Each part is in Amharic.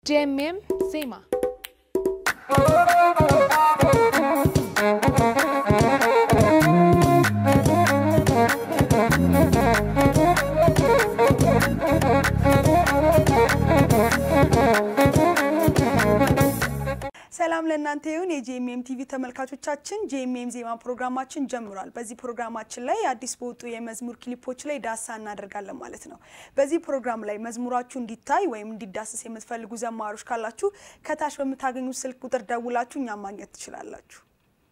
ጄኤምኤም ዜማ ሰላም ለእናንተ ይሁን የጂኤምኤም ቲቪ ተመልካቾቻችን፣ ጂኤምኤም ዜማ ፕሮግራማችን ጀምሯል። በዚህ ፕሮግራማችን ላይ አዲስ በወጡ የመዝሙር ክሊፖች ላይ ዳሳ እናደርጋለን ማለት ነው። በዚህ ፕሮግራም ላይ መዝሙራችሁ እንዲታይ ወይም እንዲዳሰስ የምትፈልጉ ዘማሪዎች ካላችሁ ከታች በምታገኙት ስልክ ቁጥር ደውላችሁ እኛም ማግኘት ትችላላችሁ።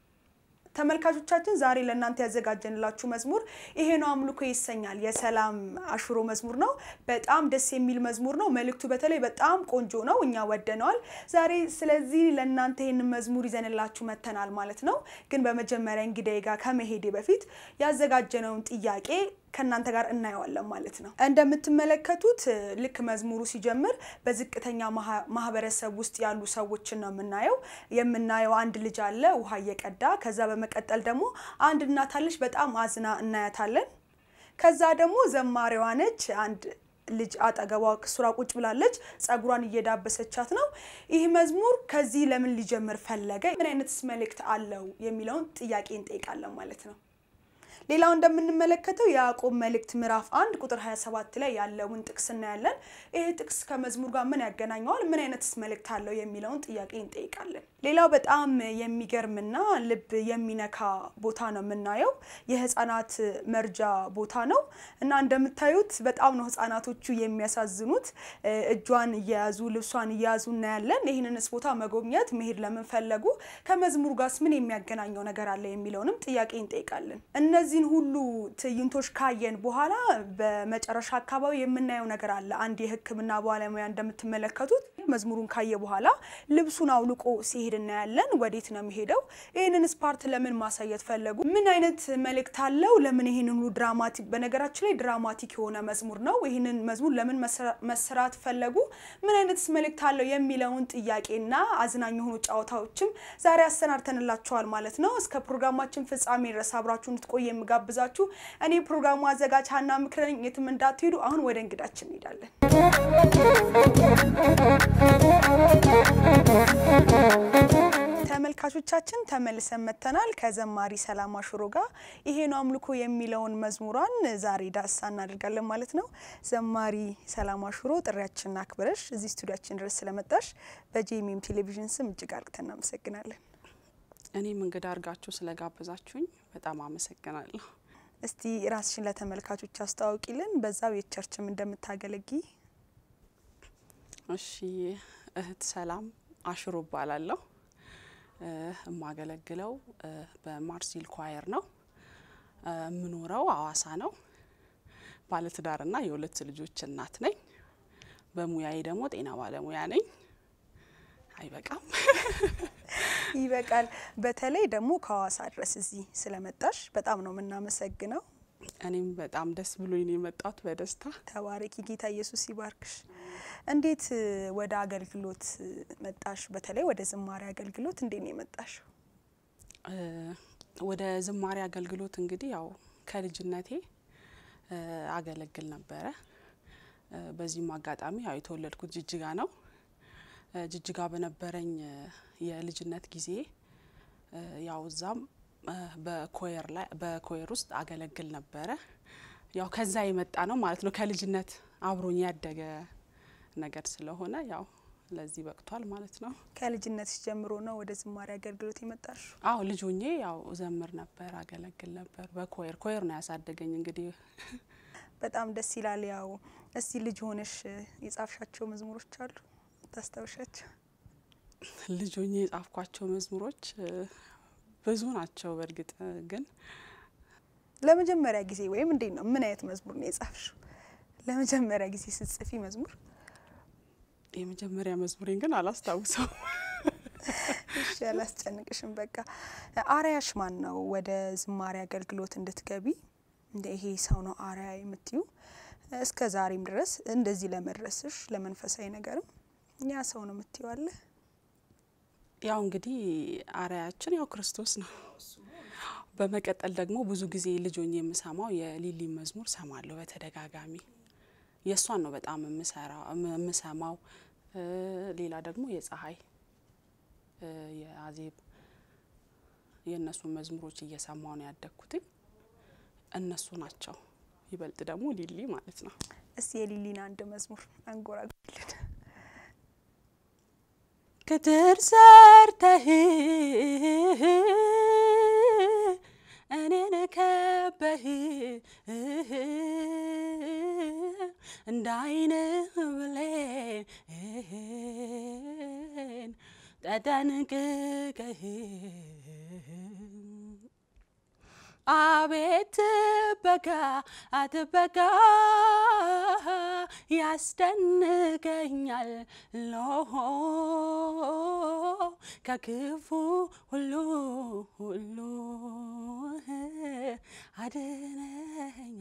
ተመልካቾቻችን ዛሬ ለእናንተ ያዘጋጀንላችሁ መዝሙር ይሄ ነው አምልኮ ይሰኛል። የሰላም አሽሮ መዝሙር ነው። በጣም ደስ የሚል መዝሙር ነው። መልእክቱ በተለይ በጣም ቆንጆ ነው። እኛ ወደነዋል። ዛሬ ስለዚህ ለእናንተ ይህንን መዝሙር ይዘንላችሁ መተናል ማለት ነው። ግን በመጀመሪያ እንግዳዬ ጋር ከመሄዴ በፊት ያዘጋጀነውን ጥያቄ ከእናንተ ጋር እናየዋለን ማለት ነው። እንደምትመለከቱት ልክ መዝሙሩ ሲጀምር በዝቅተኛ ማህበረሰብ ውስጥ ያሉ ሰዎችን ነው የምናየው። የምናየው አንድ ልጅ አለ ውሃ እየቀዳ ከዛ በመቀጠል ደግሞ አንድ እናት አለች በጣም አዝና እናያታለን። ከዛ ደግሞ ዘማሪዋ ነች አንድ ልጅ አጠገቧ ሱራ ቁጭ ብላለች፣ ጸጉሯን እየዳበሰቻት ነው። ይህ መዝሙር ከዚህ ለምን ሊጀምር ፈለገ? ምን አይነትስ መልእክት አለው የሚለውን ጥያቄ እንጠይቃለን ማለት ነው። ሌላው እንደምንመለከተው የያዕቆብ መልእክት ምዕራፍ አንድ ቁጥር 27 ላይ ያለውን ጥቅስ እናያለን። ይህ ጥቅስ ከመዝሙር ጋር ምን ያገናኘዋል? ምን አይነትስ መልእክት አለው የሚለውን ጥያቄ እንጠይቃለን። ሌላው በጣም የሚገርምና ልብ የሚነካ ቦታ ነው የምናየው። የህፃናት መርጃ ቦታ ነው እና እንደምታዩት በጣም ነው ህፃናቶቹ የሚያሳዝኑት። እጇን እየያዙ ልብሷን እየያዙ እናያለን። ይህንንስ ቦታ መጎብኘት መሄድ ለምን ፈለጉ? ከመዝሙሩ ጋርስ ምን የሚያገናኘው ነገር አለ የሚለውንም ጥያቄ እንጠይቃለን። እነዚህን ሁሉ ትዕይንቶች ካየን በኋላ በመጨረሻ አካባቢ የምናየው ነገር አለ። አንድ የሕክምና ባለሙያ እንደምትመለከቱት መዝሙሩን ካየ በኋላ ልብሱን አውልቆ ሲሄድ እናያለን። ወዴት ነው የሚሄደው? ይህንንስ ፓርት ለምን ማሳየት ፈለጉ? ምን አይነት መልእክት አለው? ለምን ይህን ሁሉ ድራማቲክ በነገራችን ላይ ድራማቲክ የሆነ መዝሙር ነው። ይህንን መዝሙር ለምን መሰራት ፈለጉ? ምን አይነትስ መልእክት አለው የሚለውን ጥያቄና አዝናኝ የሆኑ ጨዋታዎችም ዛሬ አሰናድተንላችኋል ማለት ነው። እስከ ፕሮግራማችን ፍጻሜ ድረስ አብራችሁ እንድትቆይ የምጋብዛችሁ እኔ ፕሮግራሙ አዘጋጅ ሀና ምክረኝ። የትም እንዳትሄዱ። አሁን ወደ እንግዳችን እንሄዳለን። ተመልካቾቻችን ተመልሰን መጥተናል ከዘማሪ ሰላም አሽሮ ጋር ይሄ ነው አምልኮ የሚለውን መዝሙሯን ዛሬ ዳሳ እናደርጋለን ማለት ነው። ዘማሪ ሰላም አሽሮ ጥሪያችንን አክብረሽ እዚህ ስቱዲያችን ድረስ ስለመጣሽ በጂኤምኤም ቴሌቪዥን ስም እጅግ አርግተን እናመሰግናለን። እኔም እንግዳ አድርጋችሁ ስለጋበዛችሁኝ በጣም አመሰግናለሁ። እስቲ ራስሽን ለተመልካቾች አስተዋውቂልን፣ በዛው የቸርችም እንደምታገለጊ። እሺ፣ እህት ሰላም አሽሮ እባላለሁ። የማገለግለው በማርሲል ኳየር ነው። የምኖረው አዋሳ ነው። ባለትዳርና የሁለት ልጆች እናት ነኝ። በሙያዬ ደግሞ ጤና ባለሙያ ነኝ። አይበቃም? ይበቃል። በተለይ ደግሞ ከሀዋሳ ድረስ እዚህ ስለመጣሽ በጣም ነው የምናመሰግነው። እኔም በጣም ደስ ብሎኝ ነው የመጣሁት በደስታ። ተባረኪ፣ ጌታ ኢየሱስ ይባርክሽ። እንዴት ወደ አገልግሎት መጣሽ? በተለይ ወደ ዝማሬ አገልግሎት እንዴት ነው የመጣሽ? ወደ ዝማሬ አገልግሎት እንግዲህ ያው ከልጅነቴ አገለግል ነበረ። በዚህም አጋጣሚ ያው የተወለድኩት ጅጅጋ ነው። ጅጅጋ በነበረኝ የልጅነት ጊዜ ያው እዛም በኮየር ላይ በኮየር ውስጥ አገለግል ነበረ። ያው ከዛ የመጣ ነው ማለት ነው። ከልጅነት አብሮኝ ያደገ ነገር ስለሆነ ያው ለዚህ በቅቷል ማለት ነው። ከልጅነት ጀምሮ ነው ወደ ዝማሬ አገልግሎት የመጣሽ? አዎ ልጅ ሆኜ ያው ዘምር ነበር፣ አገለግል ነበር በኮየር ኮየር ነው ያሳደገኝ እንግዲህ በጣም ደስ ይላል። ያው እስቲ ልጅ ሆነሽ የጻፍሻቸው መዝሙሮች አሉ ታስታውሻቸው? ልጅ ሆኜ የጻፍኳቸው መዝሙሮች ብዙ ናቸው። በእርግጥ ግን ለመጀመሪያ ጊዜ ወይም እንዴት ነው ምን አይነት መዝሙር ነው የጻፍሽው? ለመጀመሪያ ጊዜ ስትጽፊ መዝሙር የመጀመሪያ መዝሙሬን ግን አላስታውሰው። እሺ አላስጨንቅሽም። በቃ አርያሽ ማን ነው? ወደ ዝማሬ አገልግሎት እንድትገቢ እንደ ይሄ ሰው ነው አርያ የምትዩ እስከ ዛሬም ድረስ እንደዚህ ለመድረስሽ ለመንፈሳዊ ነገርም ያ ሰው ነው የምትዩ አለ? ያው እንግዲህ አርያችን ያው ክርስቶስ ነው። በመቀጠል ደግሞ ብዙ ጊዜ ልጅ ሆኜ የምሰማው የሊሊ መዝሙር ሰማለሁ በተደጋጋሚ። የእሷን ነው በጣም የምሰራው የምሰማው። ሌላ ደግሞ የፀሐይ የአዜብ የእነሱን መዝሙሮች እየሰማሁ ነው ያደግኩትኝ። እነሱ ናቸው። ይበልጥ ደግሞ ሊሊ ማለት ነው። እስቲ የሊሊን አንድ መዝሙር አንጎራጉልን። ክትር ሰርተህ እኔን ከበህ እንደ አይን ብሌን ተጠንቅቀህ አቤት በጋ አትበጋ ያስደንቀኛል ሎሆ ከክፉ ሁሉ ሁሉ አድነኛ።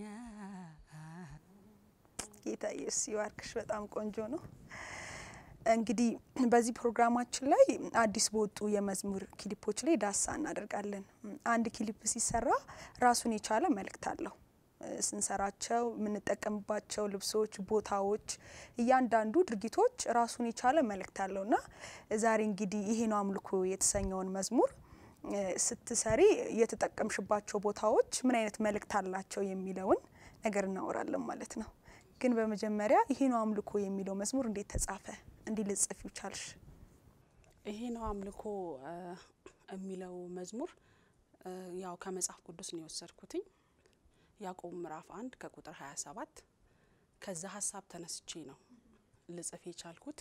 ጌታ ኢየሱስ ይባርክሽ። በጣም ቆንጆ ነው። እንግዲህ በዚህ ፕሮግራማችን ላይ አዲስ በወጡ የመዝሙር ክሊፖች ላይ ዳሳ እናደርጋለን። አንድ ክሊፕ ሲሰራ ራሱን የቻለ መልእክት አለው። ስንሰራቸው የምንጠቀምባቸው ልብሶች፣ ቦታዎች፣ እያንዳንዱ ድርጊቶች ራሱን የቻለ መልእክት አለው እና ዛሬ እንግዲህ ይሄ ነው አምልኮ የተሰኘውን መዝሙር ስትሰሪ የተጠቀምሽባቸው ቦታዎች ምን አይነት መልእክት አላቸው የሚለውን ነገር እናወራለን ማለት ነው። ግን በመጀመሪያ ይሄ ነው አምልኮ የሚለው መዝሙር እንዴት ተጻፈ? እንዲህ ልጽፊው ቻልሽ? ይሄ ነው አምልኮ የሚለው መዝሙር ያው ከመጽሐፍ ቅዱስ ነው የወሰድኩትኝ ያዕቆብ ምዕራፍ አንድ ከቁጥር 27 ከዛ ሀሳብ ተነስቼ ነው ልጽፍ የቻልኩት።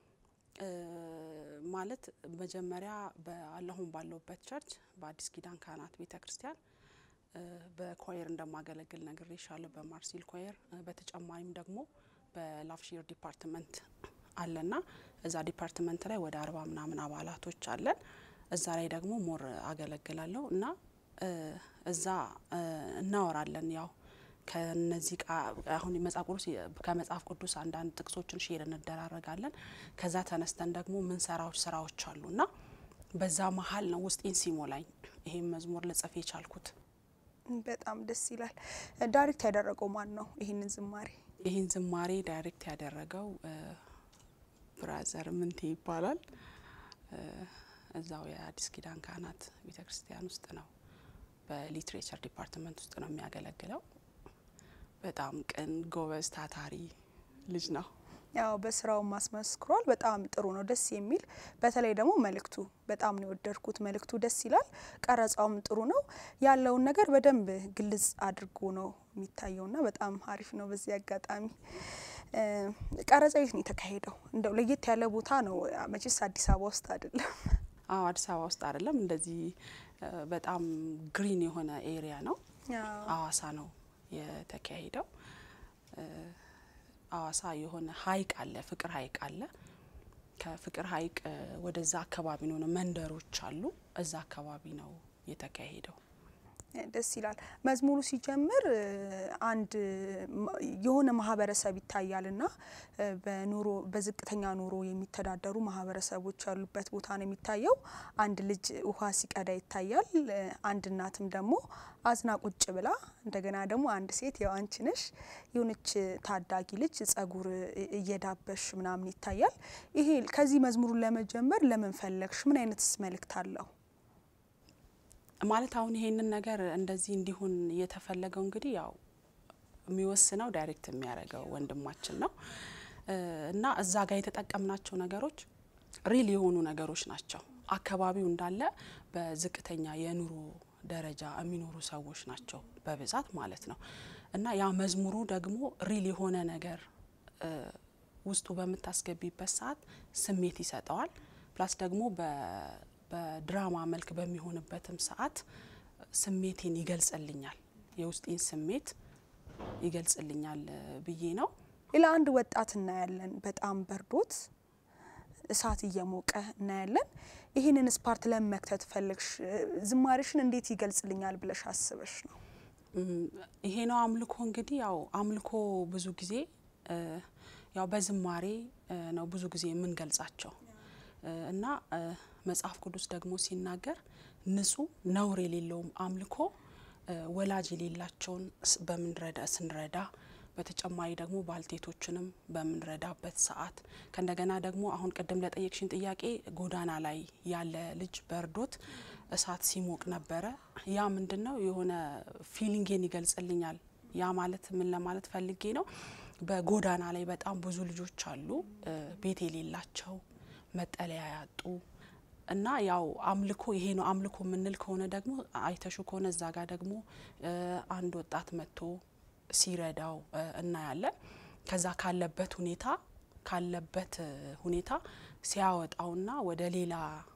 ማለት መጀመሪያ በአለሁን ባለውበት ቸርች በአዲስ ኪዳን ካህናት ቤተ ክርስቲያን በኳየር እንደማገለግል ነግሬሻለሁ። በማርሲል ኳየር በተጨማሪም ደግሞ በላፍሺር ዲፓርትመንት አለና እዛ ዲፓርትመንት ላይ ወደ አርባ ምናምን አባላቶች አለን። እዛ ላይ ደግሞ ሞር አገለግላለሁ እና እዛ እናወራለን ያው ከነዚህ አሁን መጽሐፍ ቅዱስ ከመጽሐፍ ቅዱስ አንዳንድ ጥቅሶችን ሼር እንደራረጋለን። ከዛ ተነስተን ደግሞ ምንሰራዎች ስራዎች አሉ እና በዛ መሀል ነው ውስጤን ሲሞላኝ ይሄን መዝሙር ልጽፍ የቻልኩት። በጣም ደስ ይላል። ዳይሬክት ያደረገው ማን ነው ይህንን ዝማሬ? ይህን ዝማሬ ዳይሬክት ያደረገው ብራዘር ምንቴ ይባላል። እዛው የአዲስ ኪዳን ካህናት ቤተ ክርስቲያን ውስጥ ነው በሊትሬቸር ዲፓርትመንት ውስጥ ነው የሚያገለግለው። በጣም ቅን፣ ጎበዝ፣ ታታሪ ልጅ ነው። ያው በስራው ማስመስክሯል። በጣም ጥሩ ነው፣ ደስ የሚል በተለይ ደግሞ መልእክቱ በጣም ነው የወደድኩት። መልእክቱ ደስ ይላል፣ ቀረጻውም ጥሩ ነው። ያለውን ነገር በደንብ ግልጽ አድርጎ ነው የሚታየውና በጣም አሪፍ ነው። በዚህ አጋጣሚ ቀረጻ የት ነው የተካሄደው? እንደው ለየት ያለ ቦታ ነው መቼስ አዲስ አበባ ውስጥ አይደለም። አዎ አዲስ አበባ ውስጥ አይደለም። እንደዚህ በጣም ግሪን የሆነ ኤሪያ ነው። አዋሳ ነው የተካሄደው። አዋሳ የሆነ ሀይቅ አለ፣ ፍቅር ሀይቅ አለ። ከፍቅር ሀይቅ ወደዛ አካባቢ ነው መንደሮች አሉ። እዛ አካባቢ ነው የተካሄደው። ደስ ይላል። መዝሙሩ ሲጀምር አንድ የሆነ ማህበረሰብ ይታያልና በኑሮ በዝቅተኛ ኑሮ የሚተዳደሩ ማህበረሰቦች ያሉበት ቦታ ነው የሚታየው። አንድ ልጅ ውሃ ሲቀዳ ይታያል። አንድ እናትም ደግሞ አዝና ቁጭ ብላ፣ እንደገና ደግሞ አንድ ሴት ያው አንቺ ነሽ የሆነች ታዳጊ ልጅ ጸጉር እየዳበሽ ምናምን ይታያል። ይሄ ከዚህ መዝሙሩን ለመጀመር ለምን ፈለግሽ? ምን አይነትስ መልእክት አለው? ማለት አሁን ይሄንን ነገር እንደዚህ እንዲሆን የተፈለገው እንግዲህ ያው የሚወስነው ዳይሬክት የሚያደርገው ወንድማችን ነው እና እዛ ጋር የተጠቀምናቸው ነገሮች ሪል የሆኑ ነገሮች ናቸው። አካባቢው እንዳለ በዝቅተኛ የኑሮ ደረጃ የሚኖሩ ሰዎች ናቸው በብዛት ማለት ነው እና ያ መዝሙሩ ደግሞ ሪል የሆነ ነገር ውስጡ በምታስገቢበት ሰዓት ስሜት ይሰጠዋል። ፕላስ ደግሞ በድራማ መልክ በሚሆንበትም ሰዓት ስሜቴን ይገልጽልኛል፣ የውስጤን ስሜት ይገልጽልኛል ብዬ ነው። ሌላ አንድ ወጣት እናያለን። በጣም በርዶት እሳት እየሞቀ እናያለን። ይህንን ስፓርት ለምን መክተት ፈለግሽ? ዝማሬሽን እንዴት ይገልጽልኛል ብለሽ አስበሽ ነው? ይሄ ነው አምልኮ። እንግዲህ ያው አምልኮ ብዙ ጊዜ ያው በዝማሬ ነው ብዙ ጊዜ የምንገልጻቸው እና መጽሐፍ ቅዱስ ደግሞ ሲናገር ንጹሕ ነውር የሌለውም አምልኮ ወላጅ የሌላቸውን በምንረዳ ስንረዳ በተጨማሪ ደግሞ ባልቴቶችንም በምንረዳበት ሰዓት ከእንደገና ደግሞ አሁን ቅድም ለጠየቅሽን ጥያቄ ጎዳና ላይ ያለ ልጅ በርዶት እሳት ሲሞቅ ነበረ። ያ ምንድን ነው የሆነ ፊሊንጌን ይገልጽልኛል። ያ ማለት ምን ለማለት ፈልጌ ነው? በጎዳና ላይ በጣም ብዙ ልጆች አሉ፣ ቤት የሌላቸው መጠለያ ያጡ እና ያው አምልኮ ይሄ ነው አምልኮ የምንል ከሆነ ደግሞ አይተሹ ከሆነ እዛ ጋር ደግሞ አንድ ወጣት መጥቶ ሲረዳው እናያለን። ከዛ ካለበት ሁኔታ ካለበት ሁኔታ ሲያወጣውና ወደ ሌላ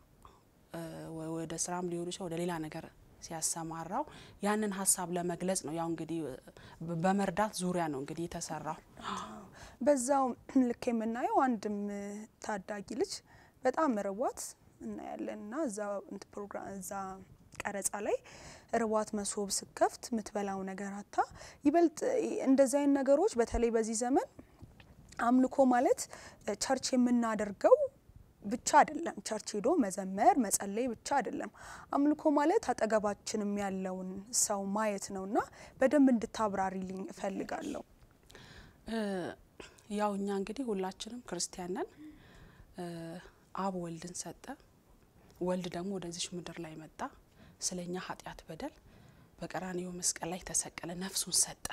ወደ ስራም ሊሆን ይችላል ወደ ሌላ ነገር ሲያሰማራው ያንን ሀሳብ ለመግለጽ ነው። ያው እንግዲህ በመርዳት ዙሪያ ነው እንግዲህ የተሰራው። በዛው ልክ የምናየው አንድም ታዳጊ ልጅ በጣም ርቧት እናያለን እና እዛ ፕሮግራም እዛ ቀረጻ ላይ ርቧት መሶብ ስከፍት የምትበላው ነገር አታ ይበልጥ እንደዚህ አይነት ነገሮች በተለይ በዚህ ዘመን አምልኮ ማለት ቸርች የምናደርገው ብቻ አይደለም። ቸርች ሄዶ መዘመር መጸለይ ብቻ አይደለም። አምልኮ ማለት አጠገባችንም ያለውን ሰው ማየት ነው እና በደንብ እንድታብራሪልኝ እፈልጋለሁ። ያው እኛ እንግዲህ ሁላችንም ክርስቲያን ነን። አብ ወልድን ሰጠ። ወልድ ደግሞ ወደዚች ምድር ላይ መጣ። ስለ እኛ ኃጢአት በደል በቀራንዮ መስቀል ላይ ተሰቀለ፣ ነፍሱን ሰጠ።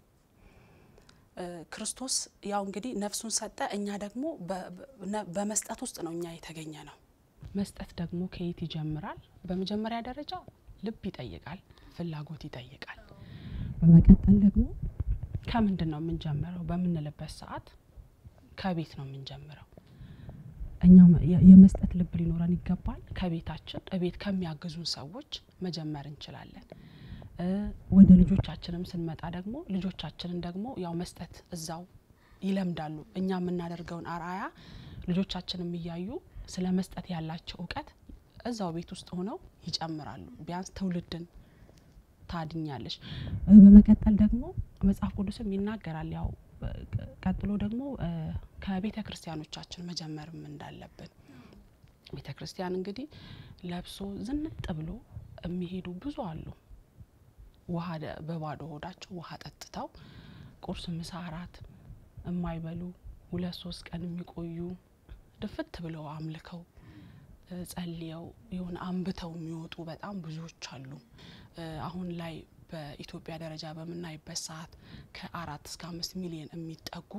ክርስቶስ ያው እንግዲህ ነፍሱን ሰጠ። እኛ ደግሞ በመስጠት ውስጥ ነው እኛ የተገኘ ነው። መስጠት ደግሞ ከየት ይጀምራል? በመጀመሪያ ደረጃ ልብ ይጠይቃል፣ ፍላጎት ይጠይቃል። በመቀጠል ደግሞ ከምንድን ነው የምንጀምረው በምንልበት ሰዓት ከቤት ነው የምንጀምረው። እኛ የመስጠት ልብ ሊኖረን ይገባል። ከቤታችን እቤት ከሚያግዙን ሰዎች መጀመር እንችላለን። ወደ ልጆቻችንም ስንመጣ ደግሞ ልጆቻችንን ደግሞ ያው መስጠት እዛው ይለምዳሉ። እኛ የምናደርገውን አርአያ ልጆቻችንም እያዩ ስለ መስጠት ያላቸው እውቀት እዛው ቤት ውስጥ ሆነው ይጨምራሉ። ቢያንስ ትውልድን ታድኛለሽ። በመቀጠል ደግሞ መጽሐፍ ቅዱስም ይናገራል። ያው ቀጥሎ ደግሞ ከቤተ ክርስቲያኖቻችን መጀመርም እንዳለብን ቤተ ክርስቲያን እንግዲህ ለብሶ ዝንጥ ብሎ የሚሄዱ ብዙ አሉ። ውሃ በባዶ ሆዳቸው ውሃ ጠጥተው ቁርስ፣ ምሳ፣ እራት የማይበሉ ሁለት ሶስት ቀን የሚቆዩ ድፍት ብለው አምልከው ጸልየው የሆነ አንብተው የሚወጡ በጣም ብዙዎች አሉ። አሁን ላይ በኢትዮጵያ ደረጃ በምናይበት ሰዓት ከአራት እስከ አምስት ሚሊዮን የሚጠጉ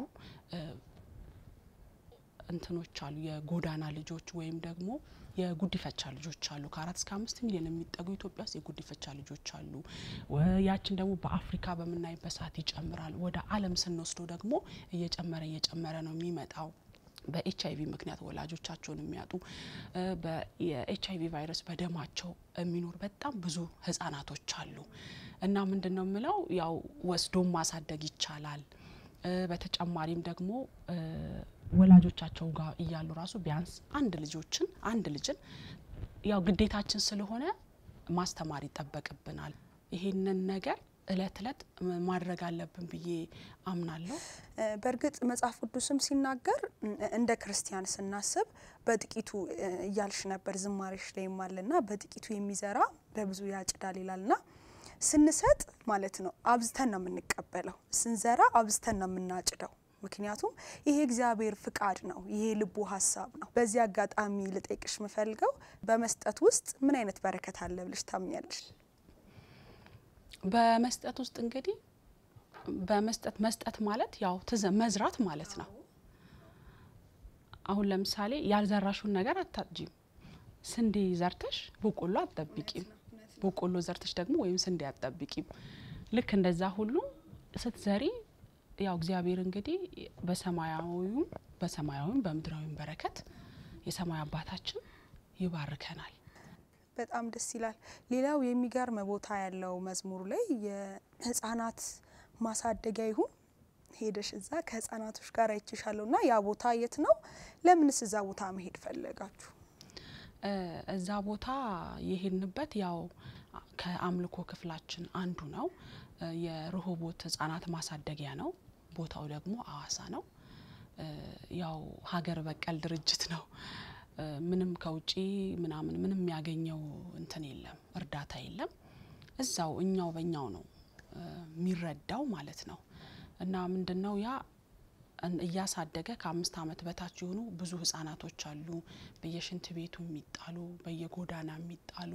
እንትኖች አሉ የጎዳና ልጆች ወይም ደግሞ የጉዲፈቻ ልጆች አሉ። ከአራት እስከ አምስት ሚሊዮን የሚጠጉ ኢትዮጵያ ውስጥ የጉዲፈቻ ልጆች አሉ። ያችን ደግሞ በአፍሪካ በምናይበት ሰዓት ይጨምራል። ወደ ዓለም ስንወስደው ደግሞ እየጨመረ እየጨመረ ነው የሚመጣው። በኤች አይቪ ምክንያት ወላጆቻቸውን የሚያጡ የኤች አይቪ ቫይረስ በደማቸው የሚኖር በጣም ብዙ ህጻናቶች አሉ እና ምንድን ነው የምለው ያው ወስዶም ማሳደግ ይቻላል። በተጨማሪም ደግሞ ወላጆቻቸው ጋር እያሉ ራሱ ቢያንስ አንድ ልጆችን አንድ ልጅን ያው ግዴታችን ስለሆነ ማስተማር ይጠበቅብናል። ይሄንን ነገር እለት እለት ማድረግ አለብን ብዬ አምናለሁ። በእርግጥ መጽሐፍ ቅዱስም ሲናገር እንደ ክርስቲያን ስናስብ በጥቂቱ እያልሽ ነበር ዝማሬሽ ላይም አለና በጥቂቱ የሚዘራ በብዙ ያጭዳል ይላልና ስንሰጥ ማለት ነው አብዝተን ነው የምንቀበለው። ስንዘራ አብዝተን ነው የምናጭደው። ምክንያቱም ይሄ እግዚአብሔር ፍቃድ ነው፣ ይሄ ልቡ ሀሳብ ነው። በዚህ አጋጣሚ ልጠይቅሽ የምፈልገው በመስጠት ውስጥ ምን አይነት በረከት አለ ብለሽ ታምኛለሽ? በመስጠት ውስጥ እንግዲህ በመስጠት መስጠት ማለት ያው ትዘ መዝራት ማለት ነው። አሁን ለምሳሌ ያልዘራሹን ነገር አታጭጂም። ስንዴ ዘርተሽ በቆሎ አትጠብቂም። በቆሎ ዘርተሽ ደግሞ ወይም ስንዴ አትጠብቂም። ልክ እንደዛ ሁሉ ስትዘሪ ያው እግዚአብሔር እንግዲህ በሰማያዊውም በሰማያዊም በምድራዊም በረከት የሰማይ አባታችን ይባርከናል። በጣም ደስ ይላል። ሌላው የሚገርም ቦታ ያለው መዝሙሩ ላይ የህፃናት ማሳደጊያ ይሁን ሄደሽ እዛ ከህፃናቶች ጋር አይችሻለሁ እና ያ ቦታ የት ነው? ለምንስ እዛ ቦታ መሄድ ፈለጋችሁ? እዛ ቦታ የሄድንበት ያው ከአምልኮ ክፍላችን አንዱ ነው። የርሆቦት ህጻናት ማሳደጊያ ነው። ቦታው ደግሞ አዋሳ ነው። ያው ሀገር በቀል ድርጅት ነው። ምንም ከውጪ ምናምን ምንም የሚያገኘው እንትን የለም፣ እርዳታ የለም። እዛው እኛው በእኛው ነው የሚረዳው ማለት ነው። እና ምንድን ነው ያ እን- እያሳደገ ከአምስት ዓመት በታች የሆኑ ብዙ ህጻናቶች አሉ። በየሽንት ቤቱ የሚጣሉ፣ በየጎዳና የሚጣሉ፣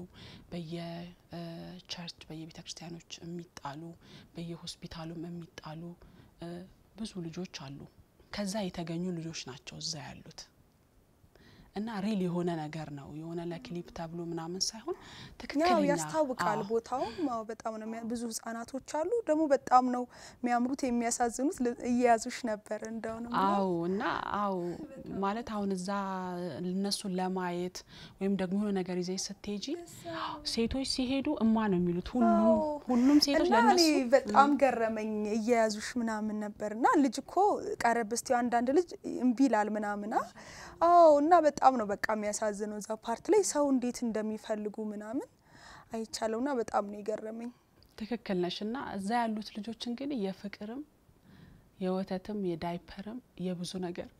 በየቸርች በየቤተ ክርስቲያኖች የሚጣሉ፣ በየሆስፒታሉም የሚጣሉ እ፣ ብዙ ልጆች አሉ። ከዛ የተገኙ ልጆች ናቸው እዛ ያሉት እና ሪል የሆነ ነገር ነው የሆነ ለክሊፕ ተብሎ ምናምን ሳይሆን ያው ትክክለኛ ያስታውቃል። አዎ። ቦታውም አዎ በጣም ነው የሚያ- ብዙ ህጻናቶች አሉ ደግሞ በጣም ነው የሚያምሩት የሚያሳዝኑት። ል- እየያዙሽ ነበር እንደውም አዎ እና አዎ ማለት አሁን እዛ እነሱን ለማየት ወይም ደግሞ የሆነ ነገር ይዘሽ ስትሄጂ ሴቶች ሲሄዱ እማ ነው የሚሉት ሁሉም አዎ። ሁሉም ሴቶች እና እኔ ለእነሱ በጣም ገረመኝ እየያዙሽ ምናምን ነበር እና ልጅ እኮ ቀረብ እስቲ አንዳንድ ልጅ እምቢ ይላል ምናምና አዎ እና በጣም ነው በቃ የሚያሳዝነው እዛ ፓርት ላይ ሰው እንዴት እንደሚፈልጉ ምናምን አይቻለው እና በጣም ነው የገረመኝ። ትክክል ነሽ። እና እዛ ያሉት ልጆች እንግዲህ የፍቅርም የወተትም የዳይፐርም የብዙ ነገር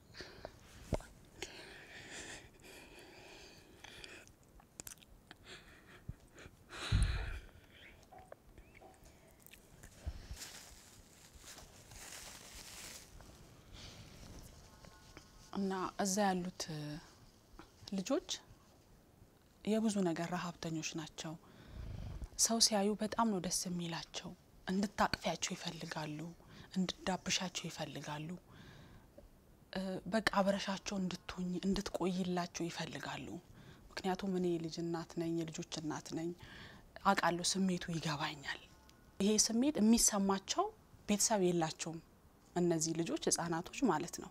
እና እዛ ያሉት እ፣ ልጆች የብዙ ነገር ረሀብተኞች ናቸው። ሰው ሲያዩ በጣም ነው ደስ የሚላቸው። እንድታቅፊያቸው ይፈልጋሉ፣ እንድዳብሻቸው ይፈልጋሉ። እ፣ በቃ አብረሻቸው እንድትሆኝ እንድትቆይላቸው ይፈልጋሉ። ምክንያቱም እኔ የልጅ እናት ነኝ፣ የልጆች እናት ነኝ። አውቃለሁ፣ ስሜቱ ይገባኛል። ይሄ ስሜት የሚሰማቸው ቤተሰብ የላቸውም እነዚህ ልጆች ህጻናቶች ማለት ነው።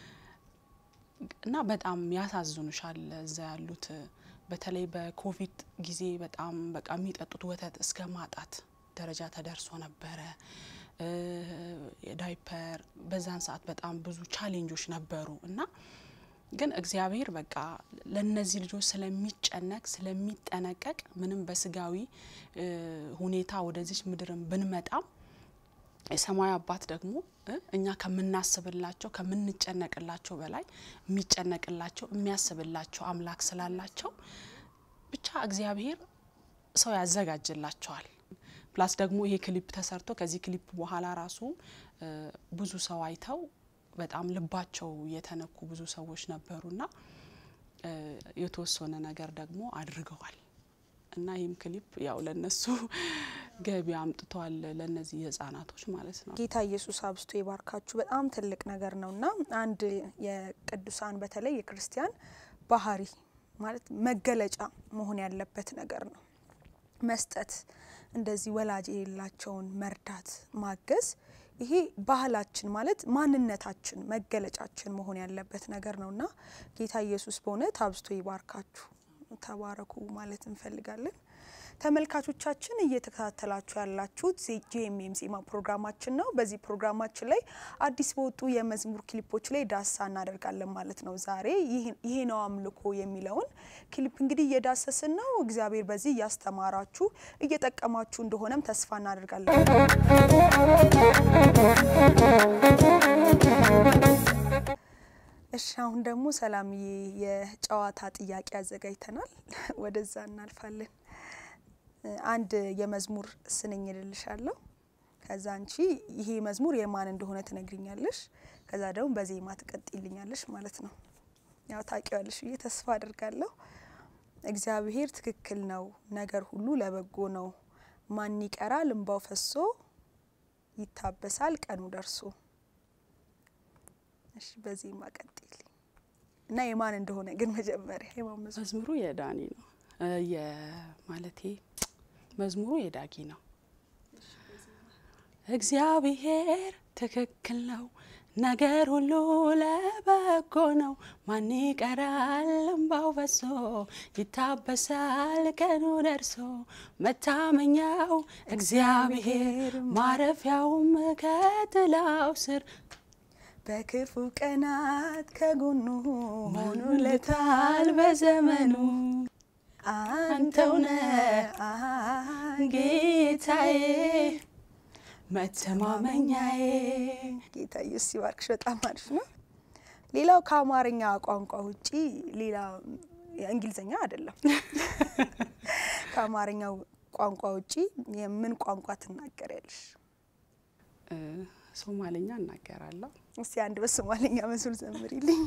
እና በጣም ያሳዝኑሻል እዛ ያሉት በተለይ በኮቪድ ጊዜ በጣም በቃ የሚጠጡት ወተት እስከ ማጣት ደረጃ ተደርሶ ነበረ። እ፣ የዳይፐር በዛን ሰዓት በጣም ብዙ ቻሌንጆች ነበሩ እና ግን እግዚአብሔር በቃ ለነዚህ ልጆች ስለሚጨነቅ ስለሚጠነቀቅ ምንም በስጋዊ እ፣ ሁኔታ ወደዚች ምድርን ብንመጣም የሰማያዊ አባት ደግሞ እ እኛ ከምናስብላቸው ከምንጨነቅላቸው በላይ የሚጨነቅላቸው የሚያስብላቸው አምላክ ስላላቸው ብቻ እግዚአብሔር ሰው ያዘጋጅላቸዋል። ፕላስ ደግሞ ይሄ ክሊፕ ተሰርቶ ከዚህ ክሊፕ በኋላ ራሱ እ ብዙ ሰው አይተው በጣም ልባቸው የተነኩ ብዙ ሰዎች ነበሩና እ የተወሰነ ነገር ደግሞ አድርገዋል እና ይህም ክሊፕ ያው ለነሱ ገቢ አምጥቷል ለነዚህ ህጻናቶች ማለት ነው። ጌታ ኢየሱስ አብስቶ ይባርካችሁ። በጣም ትልቅ ነገር ነው እና አንድ የቅዱሳን በተለይ የክርስቲያን ባህሪ ማለት መገለጫ መሆን ያለበት ነገር ነው። መስጠት፣ እንደዚህ ወላጅ የሌላቸውን መርዳት፣ ማገዝ ይሄ ባህላችን ማለት ማንነታችን መገለጫችን መሆን ያለበት ነገር ነው እና ጌታ ኢየሱስ በእውነት አብስቶ ይባርካችሁ። ተባረኩ ማለት እንፈልጋለን። ተመልካቾቻችን እየተከታተላችሁ ያላችሁት ጂኤምኤም ዜማ ፕሮግራማችን ነው። በዚህ ፕሮግራማችን ላይ አዲስ በወጡ የመዝሙር ክሊፖች ላይ ዳሳ እናደርጋለን ማለት ነው። ዛሬ ይሄ ነው አምልኮ የሚለውን ክሊፕ እንግዲህ እየዳሰስን ነው። እግዚአብሔር በዚህ እያስተማራችሁ እየጠቀማችሁ እንደሆነም ተስፋ እናደርጋለን። እሺ አሁን ደግሞ ሰላምዬ የጨዋታ ጥያቄ አዘጋጅተናል። ወደዛ እናልፋለን። አንድ የመዝሙር ስንኝ እልልሻለሁ። ከዛ አንቺ ይሄ መዝሙር የማን እንደሆነ ትነግሪኛለሽ። ከዛ ደግሞ በዜማ ትቀጥይልኛለሽ ማለት ነው። ያው ታውቂዋለሽ ብዬ ተስፋ አድርጋለሁ። እግዚአብሔር ትክክል ነው፣ ነገር ሁሉ ለበጎ ነው። ማን ይቀራል እንባው ፈሶ፣ ይታበሳል ቀኑ ደርሶ። እሺ በዜማ ቀጥይልኝ እና የማን እንደሆነ ግን መጀመሪያ የማን መዝሙር መዝሙሩ የዳኒ ነው የማለቴ መዝሙሩ የዳጊ ነው። እግዚአብሔር ትክክል ነው፣ ነገር ሁሉ ለበጎ ነው። ማን ይቀራል እምባው ፈሶ፣ ይታበሳል ቀኑ ደርሶ። መታመኛው እግዚአብሔር ማረፊያውም ከጥላው ስር በክፉ ቀናት ከጎኑ ሆኖለታል በዘመኑ አንተውነ ጌታዬ መተማመኛዬ። ጌታ ኢየሱስ ይባርክሽ። በጣም አሪፍ ነው። ሌላው ከአማርኛ ቋንቋ ውጪ ሌላ እንግሊዝኛ አይደለም። ከአማርኛው ቋንቋ ውጪ የምን ቋንቋ ትናገሪያለሽ? ሶማሌኛ እናገራለሁ። እስቲ አንድ በሶማሌኛ መዝሙር ዘምሪልኝ።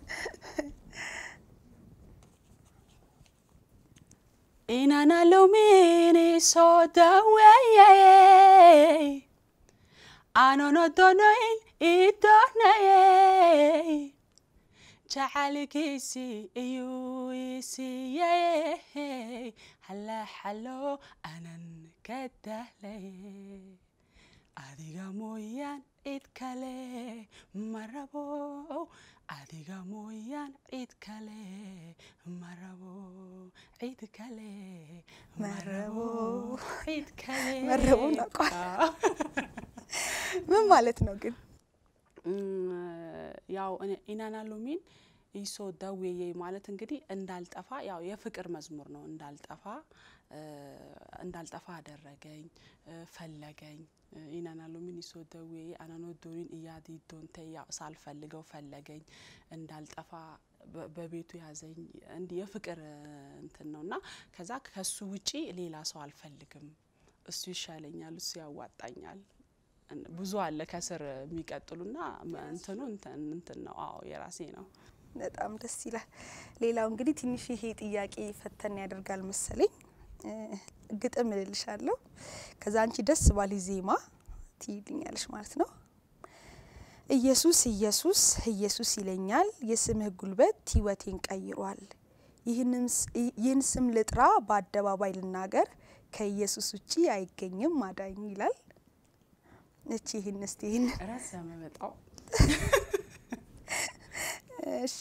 Inana lumini so daweye Anono donoin idonaye Jacalkiisi iyuu isiiye Hala xalo anan ka dahlaye Adiga mooyaan cid kale ma rabo adiga mooyaan cid kale ma rabo cid kale ma rabo cid kale መረቡን አውቀዋል። ምን ማለት ነው ግን? ያው ኢናና ሎሚን ኢሶ ዳዌዬ ማለት እንግዲህ እንዳልጠፋ ያው የፍቅር መዝሙር ነው። እንዳልጠፋ እንዳልጠፋ አደረገኝ ፈለገኝ ኢናና ሎሚን ኢሶ ዳዌዬ አናኖ ዶሪን እያዲ ዶንተ ያው ሳልፈልገው ፈለገኝ እንዳልጠፋ በቤቱ ያዘኝ እንዲህ የፍቅር እንትን ነው እና ከዛ ከሱ ውጪ ሌላ ሰው አልፈልግም፣ እሱ ይሻለኛል፣ እሱ ያዋጣኛል። ብዙ አለ ከስር የሚቀጥሉና እንትኑ እንትን ነው። አዎ የራሴ ነው። በጣም ደስ ይላል። ሌላው እንግዲህ ትንሽ ይሄ ጥያቄ ፈተን ያደርጋል መሰለኝ። ግጥም እልልሻለሁ፣ ከዛ አንቺ ደስ ባሊ ዜማ ትይልኛለሽ ማለት ነው። ኢየሱስ ኢየሱስ ኢየሱስ ይለኛል፣ የስምህ ጉልበት ሕይወቴን ቀይሯል። ይህን ስም ልጥራ በአደባባይ ልናገር፣ ከኢየሱስ ውጪ አይገኝም አዳኝ ይላል። እቺ ይህን እስቲ ይህን ረዘመ በጣም እሺ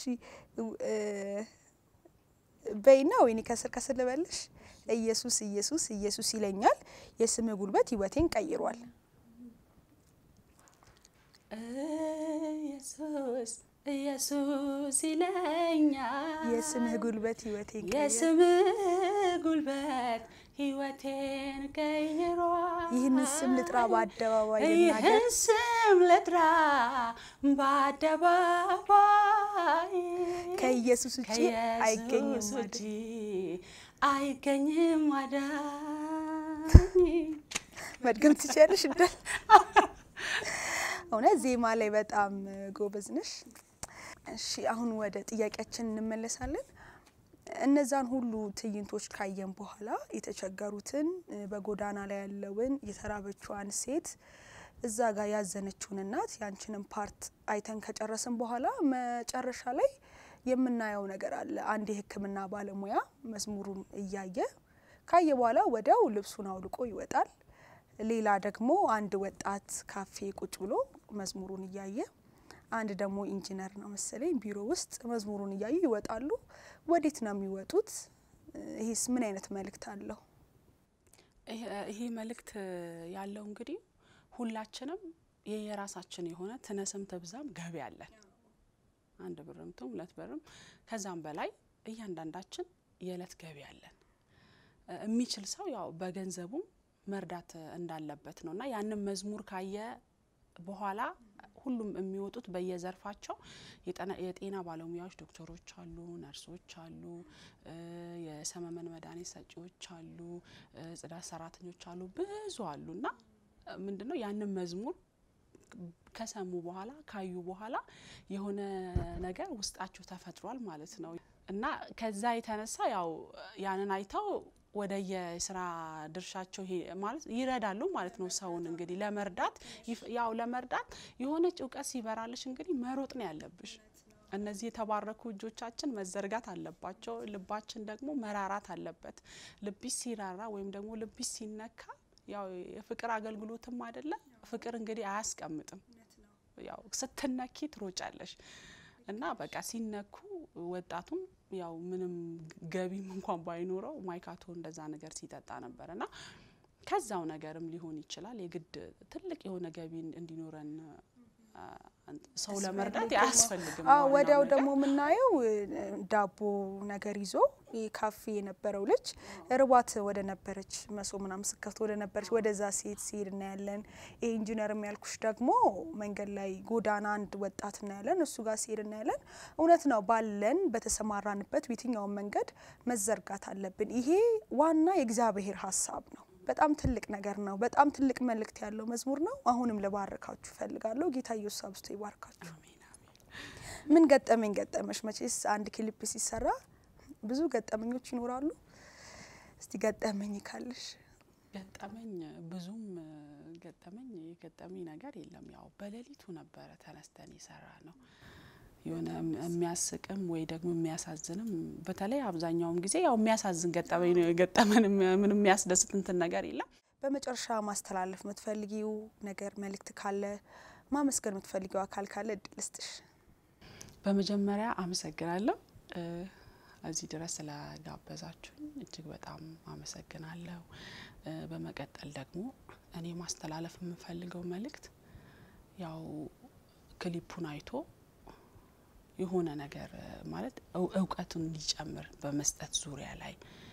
በይና ወይኔ ከስር ከስር ልበልሽ። ኢየሱስ ኢየሱስ ኢየሱስ ይለኛል የስምህ ጉልበት ሕይወቴን ቀይሯል። ኢየሱስ ኢየሱስ ይለኛል የስምህ ጉልበት ሕይወቴን ቀይሯል። የስምህ ጉልበት ሕይወቴን ቀይሯል። ይህንን ስም ልጥራ በአደባባይ ልናገር ይህን ስም ልጥራ በአደባባይ ከኢየሱስ ውጪ አይገኝም ከኢየሱስ ማለት ውጪ አይገኝም አዳኝ። መድገም ትችያለሽ እንዳል እውነት ዜማ ላይ በጣም ጎበዝ ነሽ። እሺ አሁን ወደ ጥያቄያችን እንመለሳለን። እነዛን ሁሉ ትዕይንቶች ካየን በኋላ የተቸገሩትን፣ በጎዳና ላይ ያለውን የተራበችዋን ሴት እዛ ጋር ያዘነችውን እናት ያንችንን ፓርት አይተን ከጨረስን በኋላ መጨረሻ ላይ የምናየው ነገር አለ። አንድ የሕክምና ባለሙያ መዝሙሩን እያየ ካየ በኋላ ወዲያው ልብሱን አውልቆ ይወጣል። ሌላ ደግሞ አንድ ወጣት ካፌ ቁጭ ብሎ መዝሙሩን እያየ አንድ ደግሞ ኢንጂነር ነው መሰለኝ ቢሮ ውስጥ መዝሙሩን እያዩ ይወጣሉ። ወዴት ነው የሚወጡት? ይሄስ ምን አይነት መልእክት አለው? ይሄ መልእክት ያለው እንግዲህ ሁላችንም የየራሳችን የሆነ ትነስም ትብዛም ገቢ አለን። አንድ ብርም ትሁን ሁለት ብርም ከዛም በላይ እያንዳንዳችን የእለት ገቢ አለን። የሚችል ሰው ያው በገንዘቡም መርዳት እንዳለበት ነው እና ያንን መዝሙር ካየ በኋላ ሁሉም የሚወጡት በየዘርፋቸው የጤና ባለሙያዎች ዶክተሮች አሉ፣ ነርሶች አሉ፣ የሰመመን መድኃኒት ሰጪዎች አሉ፣ ጽዳት ሰራተኞች አሉ፣ ብዙ አሉ እና ምንድነው ያንን መዝሙር ከሰሙ በኋላ ካዩ በኋላ የሆነ ነገር ውስጣቸው ተፈጥሯል ማለት ነው እና ከዛ የተነሳ ያው ያንን አይተው ወደ የስራ ድርሻቸው ማለት ይረዳሉ ማለት ነው። ሰውን እንግዲህ ለመርዳት ያው ለመርዳት የሆነች እውቀት ሲበራልሽ እንግዲህ መሮጥ ነው ያለብሽ። እነዚህ የተባረኩ እጆቻችን መዘርጋት አለባቸው። ልባችን ደግሞ መራራት አለበት። ልብሽ ሲራራ ወይም ደግሞ ልብሽ ሲነካ ያው የፍቅር አገልግሎትም አይደለም። ፍቅር እንግዲህ አያስቀምጥም። ያው ስትነኪ ትሮጫለሽ እና በቃ ሲነኩ ወጣቱም ያው ምንም ገቢም እንኳን ባይኖረው ማይካቶ እንደዛ ነገር ሲጠጣ ነበር እና ከዛው ነገርም ሊሆን ይችላል። የግድ ትልቅ የሆነ ገቢ እንዲኖረን ሰው ለመርዳት አያስፈልግም። ወዲያው ደግሞ የምናየው ዳቦ ነገር ይዞ ካፌ የነበረው ልጅ ርቧት ወደ ነበረች መሶ ምናምን ስከፍት ወደ ነበረች ወደዛ ሴት ሲሄድ እናያለን። ይህ ኢንጂነር የሚያልኩሽ ደግሞ መንገድ ላይ ጎዳና አንድ ወጣት እናያለን፣ እሱ ጋር ሲሄድ እናያለን። እውነት ነው፣ ባለን በተሰማራንበት በየትኛውን መንገድ መዘርጋት አለብን። ይሄ ዋና የእግዚአብሔር ሀሳብ ነው። በጣም ትልቅ ነገር ነው። በጣም ትልቅ መልእክት ያለው መዝሙር ነው። አሁንም ልባርካችሁ እፈልጋለሁ። ጌታ ኢየሱስ አብዝቶ ይባርካችሁ። አሜን አሜን። ምን ገጠመኝ ገጠመሽ? መቼስ አንድ ክሊፕ ሲሰራ ብዙ ገጠመኞች ይኖራሉ። እስቲ ገጠመኝ ካለሽ ገጠመኝ ብዙም ገጠመኝ የገጠመኝ ነገር የለም። ያው በሌሊቱ ነበረ ተነስተን የሰራ ነው። የሆነ የሚያስቅም ወይ ደግሞ የሚያሳዝንም በተለይ አብዛኛውም ጊዜ ያው የሚያሳዝን ገጠመኝ ነው የገጠመን። ምንም የሚያስደስት እንትን ነገር የለም። በመጨረሻ ማስተላለፍ የምትፈልጊው ነገር መልእክት ካለ ማመስገን የምትፈልጊው አካል ካለ እድል ልስጥሽ። በመጀመሪያ አመሰግናለሁ እ እዚህ ድረስ ስለጋበዛችሁኝ እጅግ በጣም አመሰግናለሁ። እ በመቀጠል ደግሞ እኔ ማስተላለፍ የምፈልገው መልእክት ያው ክሊፑን አይቶ የሆነ ነገር እ ማለት እው- እውቀቱን እንዲጨምር በመስጠት ዙሪያ ላይ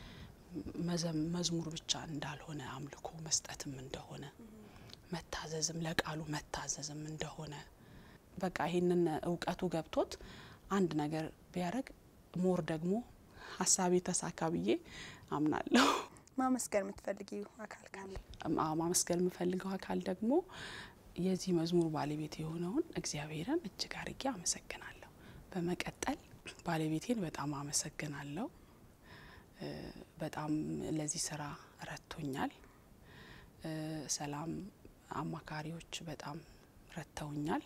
መዘም- መዝሙር ብቻ እንዳልሆነ አምልኮ መስጠትም እንደሆነ መታዘዝም ለቃሉ መታዘዝም እንደሆነ በቃ ይሄንን እውቀቱ ገብቶት አንድ ነገር ቢያደርግ ሞር ደግሞ ሀሳቤ ተሳካ ብዬ አምናለሁ። ማመስገን የምትፈልጊው አካል ካለ ማ- ማመስገን የምፈልገው አካል ደግሞ የዚህ መዝሙር ባለቤት የሆነውን እግዚአብሔርን እጅግ አርጌ አመሰግናለሁ። በመቀጠል ባለቤቴን በጣም አመሰግናለሁ። እ በጣም ለዚህ ስራ ረድቶኛል። እ ሰላም አማካሪዎች በጣም ረድተውኛል።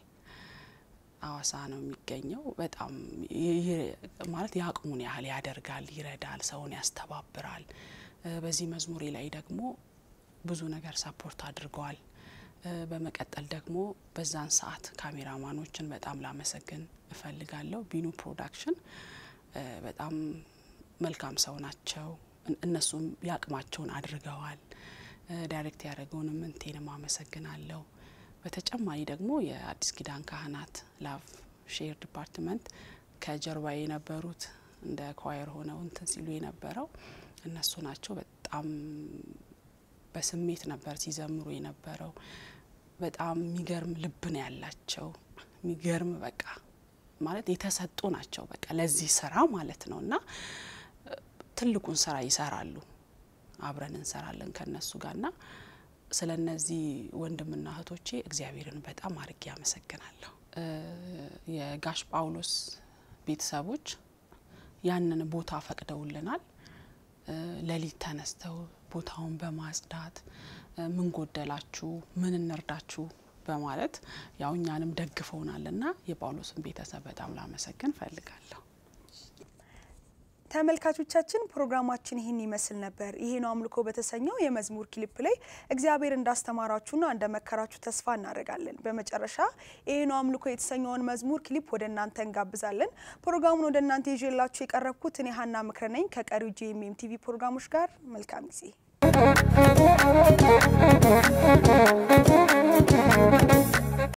አዋሳ ነው የሚገኘው። በጣም ይ- ይ- ማለት የአቅሙን ያህል ያደርጋል፣ ይረዳል፣ ሰውን ያስተባብራል። እ በዚህ መዝሙሬ ላይ ደግሞ ብዙ ነገር ሰፖርት አድርገዋል። እ በመቀጠል ደግሞ በዛን ሰዓት ካሜራማኖችን በጣም ላመሰግን እፈልጋለሁ። ቢኑ ፕሮዳክሽን እ በጣም መልካም ሰው ናቸው። እን- እነሱም ያቅማቸውን አድርገዋል። እ ዳይሬክት ያደረገውንም እንቴንም አመሰግናለሁ። በተጨማሪ ደግሞ የአዲስ ኪዳን ካህናት ላቭ ሼር ዲፓርትመንት ከጀርባ የነበሩት እንደ ኳየር ሆነው እንትን ሲሉ የነበረው እነሱ ናቸው። በጣም በስሜት ነበር ሲዘምሩ የነበረው። በጣም የሚገርም ልብ ነው ያላቸው። የሚገርም በቃ ማለት የተሰጡ ናቸው። በቃ ለዚህ ስራ ማለት ነው እና እ ትልቁን ስራ ይሰራሉ። አብረን እንሰራለን ከነሱ ጋር ና ስለ እነዚህ ወንድምና እህቶቼ እግዚአብሔርን በጣም አርጌ አመሰግናለሁ። እ የጋሽ ጳውሎስ ቤተሰቦች ያንን ቦታ ፈቅደውልናል። እ ሌሊት ተነስተው ቦታውን በማጽዳት እ ምን ጎደላችሁ፣ ምን እንርዳችሁ በማለት ያው እኛንም ደግፈውናል ና የጳውሎስን ቤተሰብ በጣም ላመሰግን ፈልጋለሁ። ተመልካቾቻችን ፕሮግራማችን ይህን ይመስል ነበር። ይሄ ነው አምልኮ በተሰኘው የመዝሙር ክሊፕ ላይ እግዚአብሔር እንዳስተማራችሁና እንደመከራችሁ ተስፋ እናደርጋለን። በመጨረሻ ይሄ ነው አምልኮ የተሰኘውን መዝሙር ክሊፕ ወደ እናንተ እንጋብዛለን። ፕሮግራሙን ወደ እናንተ ይዤላችሁ የቀረብኩት እኔ ሀና ምክረ ነኝ። ከቀሪው ጂኤምኤም ቲቪ ፕሮግራሞች ጋር መልካም ጊዜ